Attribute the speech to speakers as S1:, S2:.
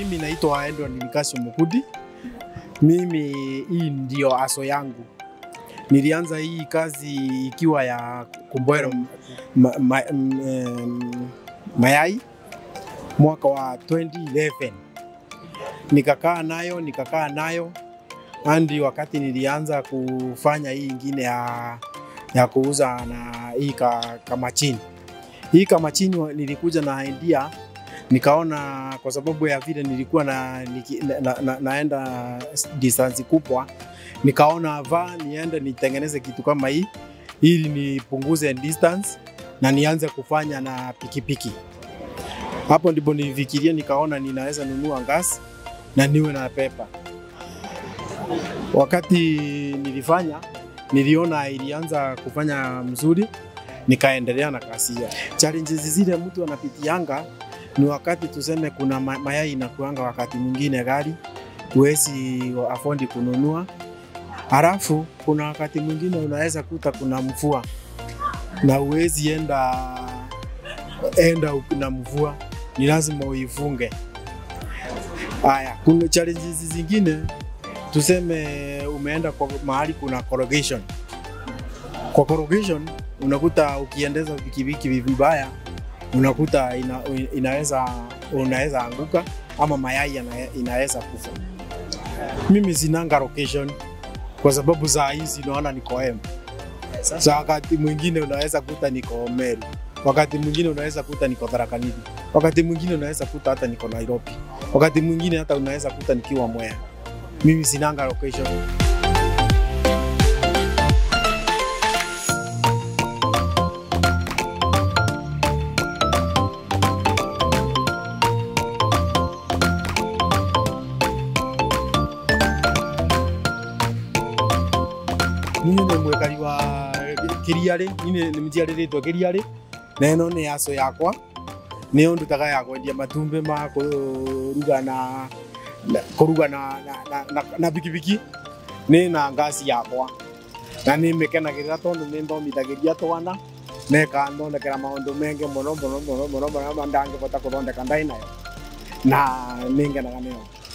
S1: mimi naitwa Edward Nikasio Mukudi. Mimi hii ndio aso yangu. Nilianza hii kazi ikiwa ya kuboil ma, ma, mm, mayai mwaka wa 2011 nikakaa nayo nikakaa nayo hadi wakati nilianza kufanya hii ingine ya, ya kuuza na hii ka, kamachini. Hii kamachini wa- nilikuja na idea nikaona kwa sababu ya vile nilikuwa na, niki, na, na, na, naenda distance kubwa, nikaona va niende nitengeneze kitu kama hii ili nipunguze distance na nianze kufanya na pikipiki. Hapo ndipo nilifikiria, nikaona ninaweza nunua gas na niwe na pepa. Wakati nilifanya niliona ilianza kufanya mzuri, nikaendelea na kazi hiyo. Challenges zile mtu anapitianga ni wakati tuseme kuna ma- mayai inakuanga wakati mwingine gari huwezi afford kununua, halafu kuna wakati mwingine unaweza kuta kuna mvua na huwezi enda enda na mvua, ni lazima uifunge. Haya, kuna challenges zingine tuseme umeenda kwa mahali kuna corrugation. Kwa corrugation unakuta ukiendeza pikipiki vibaya unakuta ina, inaweza unaweza anguka ama mayai yana- inaweza kufa. Mimi sinanga location kwa sababu saa hizi naona niko Embu. Sa wakati mwingine unaweza kuta niko Meru, wakati mwingine unaweza kuta niko Tharaka Nithi, wakati mwingine unaweza kuta hata niko Nairobi, wakati mwingine hata unaweza kuta nikiwa Mwea. Mimi sinanga location. niä nä mwäkari wa kä riarä nä mä ciarä two kä riarä na ä no nä yaco yakwa nä yo ndutaga ya kwendia matumbä ma kå ruga na kå ruga na, na, na, na, na pikipiki nä na ngasi yakwa na nä mä kenagä rä ra tondå nä thomithagä ria twana na ĩkanthondekera maũndũ mengĩ mũno mũno mũno mũno marĩa ndangĩhota kũthondeka ndaĩ nayo na nĩ ngenaga nĩyo